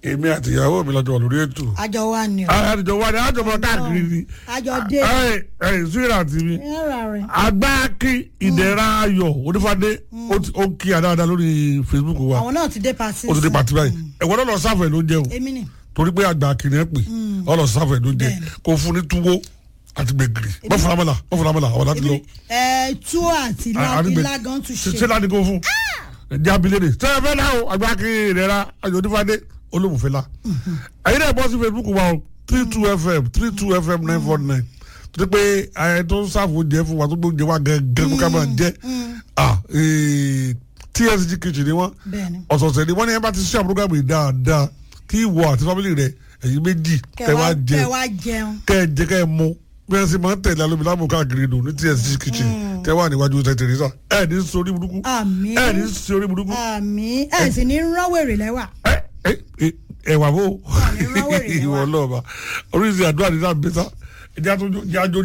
èmi àti ìyàwó mi lọ́jọ́ lórí ètò àjọ wa ni o àjọ wa ni àjọ máa káàkiri ni àjọ dé ẹ ẹ síra tì mí ẹ̀rọ rẹ̀ agbáàkì ìdẹ̀ra ayọ̀ onífàdé ó ti- ó kí àdáadáa lórí facebook wa àwọn náà ti dé pàṣẹ ó ti dé pàtí báyìí ẹ̀wọ́n náà lọ sáfẹ̀ ló ń jẹun èmi ni torí pé àgbà kìnìún pè ọ lọ sáfẹ̀ ló ń jẹ Bẹ́ẹ̀ni. kó fún ní túwó àti gbẹ̀gìrì mọ́ fúnra mọ́la mọ́ fúnra mọ́la àwọn láti lọ. ẹ tú àti ilá àdìgbẹ ilá gan tún ṣe ṣe láti kó fún ẹjẹ abilene ṣe ẹ fẹ́ náà o agbáki ìrẹ́ra ayọ̀ onífàdé olómùfẹ́ la ẹ̀yin náà bọ́ sí facebook wa o three two fm three two fm nine four nine tó ti pé ẹ tó ń sáfò jẹ fún wa tó gbó jẹ wa gẹ́gẹ́ kó ká máa jẹ ah ee, tsg kitchen ni wọ́n bẹ́ẹ̀ni ọ̀sọ̀ọ̀sẹ̀ ni wọ́n ní ẹ bá ti ṣe àpúrógàmù yìí dáadáa kí ìwọ àti fámìlì rẹ ẹ̀yin méjì kẹ́ wá jẹ kẹ wá jẹun kẹ́ ẹ jẹ kẹ́ ẹ mu bí wọ́n sì máa ń tẹ̀lé alómi láàmú káàkiri nù ní tsg kitchen tẹ́ wà níwájú tẹ̀ tẹ̀rẹ́sà ẹ̀ ní sori burúkú àmì ẹ̀ ní sori burúkú àmì ẹ sì ní rán wèrè lẹ́wà ẹ̀ ẹ̀ ẹ̀ ẹ̀wà bó ní rán wèrè lẹ́wà. ìwọ náà bá oríṣi àdúrà ní sáà bẹ́sà ẹ̀jẹ̀ àjò